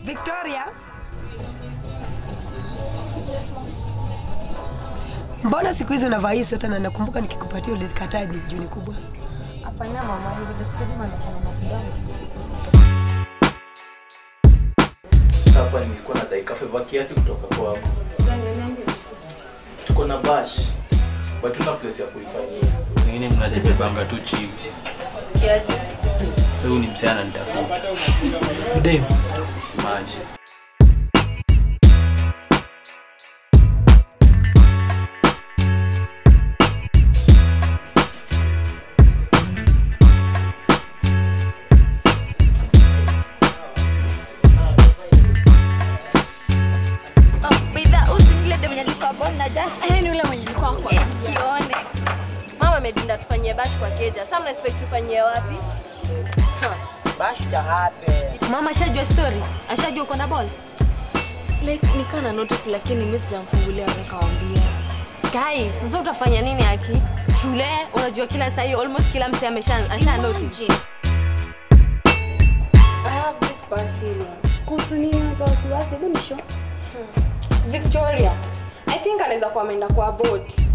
Victoria. Mbona siku hizi unavaa hii sweta na nakumbuka nikikupatia ulizikataje juu ni kubwa? Hapana mama, ni vile siku hizi maneno kidogo. Hapa nilikuwa na dakika favor kiasi kutoka kwako. Tuko na bash. But tuna place ya kuifanyia. Zingine mnajibebanga tu chini. Kiaje? Huyu ni msichana nitafuta. Dem. Maji. Bidhaa usingile ndio mwenye alikuwa born na just. Eh, ni yule mwenye alikuwa kwa. Eh, kione. Mama amedinda tufanyie bash kwa keja. Sasa mna expect tufanyie wapi? Mama ashajua story, ashajua uko na ball. Like nikaa na notice lakini mimi sijamfungulia nikawambia. Guys, sasa utafanya nini aki? Shule unajua kila saa hii almost kila mse amesha asha notice. I have this bad feeling. Kuhusu nini hata wasiwasi, hebu nisho. Victoria. I think anaweza kuwa ameenda kwa boat.